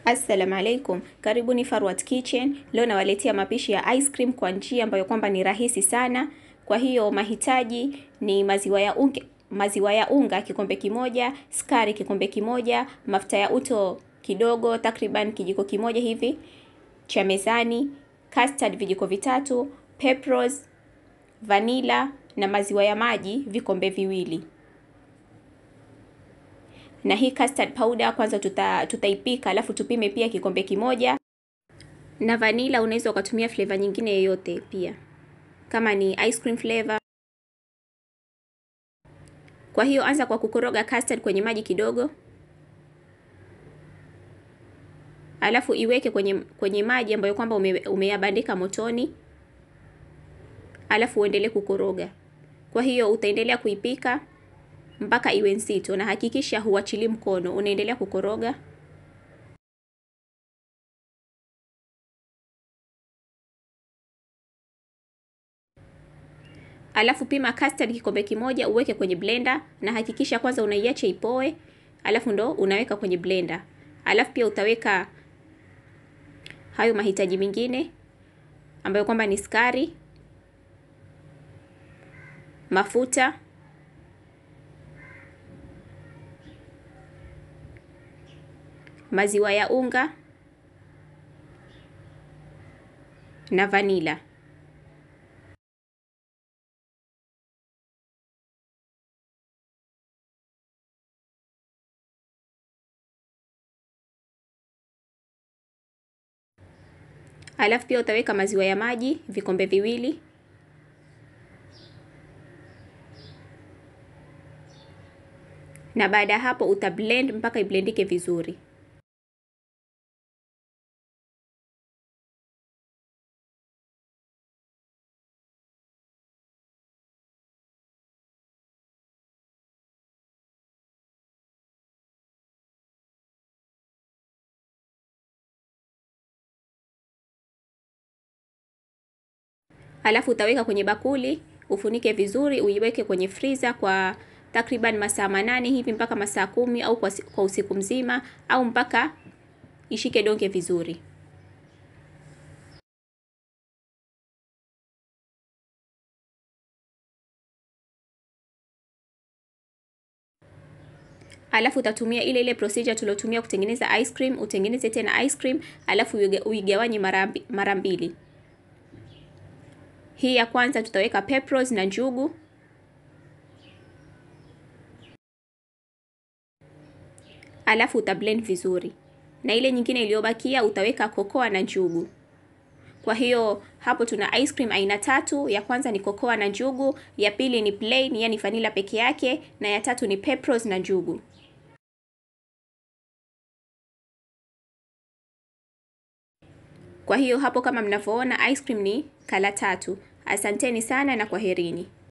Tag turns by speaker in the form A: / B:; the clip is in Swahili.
A: Assalamu alaikum, karibuni Farwat Kitchen. Leo nawaletea mapishi ya ice cream kwa njia ambayo kwamba ni rahisi sana. Kwa hiyo mahitaji ni maziwa ya unga, maziwa ya unga kikombe kimoja, sukari kikombe kimoja, mafuta ya uto kidogo, takriban kijiko kimoja hivi cha mezani, custard vijiko vitatu, pepros, vanilla na maziwa ya maji vikombe viwili na hii custard powder kwanza tuta, tutaipika alafu tupime pia kikombe kimoja. Na vanilla unaweza ukatumia flavor nyingine yoyote pia, kama ni ice cream flavor. Kwa hiyo anza kwa kukoroga custard kwenye maji kidogo, alafu iweke kwenye kwenye maji ambayo kwamba ume, umeyabandika motoni, alafu uendelee kukoroga. Kwa hiyo utaendelea kuipika mpaka iwe nzito, na hakikisha huachili mkono, unaendelea kukoroga. Alafu pima custard kikombe kimoja, uweke kwenye blender, na hakikisha kwanza unaiacha ipoe, alafu ndo unaweka kwenye blender. Alafu pia utaweka hayo mahitaji mengine ambayo kwamba ni sukari, mafuta maziwa ya unga na vanila. Alafu pia utaweka maziwa ya maji vikombe viwili. Na baada ya hapo utablend mpaka iblendike vizuri. Alafu utaweka kwenye bakuli, ufunike vizuri, uiweke kwenye freezer kwa takriban masaa manane hivi mpaka masaa kumi au kwa, kwa usiku mzima au mpaka ishike donge vizuri. Alafu utatumia ile ile procedure tuliotumia kutengeneza ice cream, utengeneze tena ice cream, alafu uigawanye mara mbili. Hii ya kwanza tutaweka pepros na njugu. Alafu utablend vizuri, na ile nyingine iliyobakia utaweka kokoa na njugu. Kwa hiyo hapo tuna ice cream aina tatu. Ya kwanza ni kokoa na njugu, ya pili ni plain, yani vanilla peke yake, na ya tatu ni pepros na njugu. Kwa hiyo hapo kama mnavyoona ice cream ni kala tatu. Asanteni sana na kwaherini.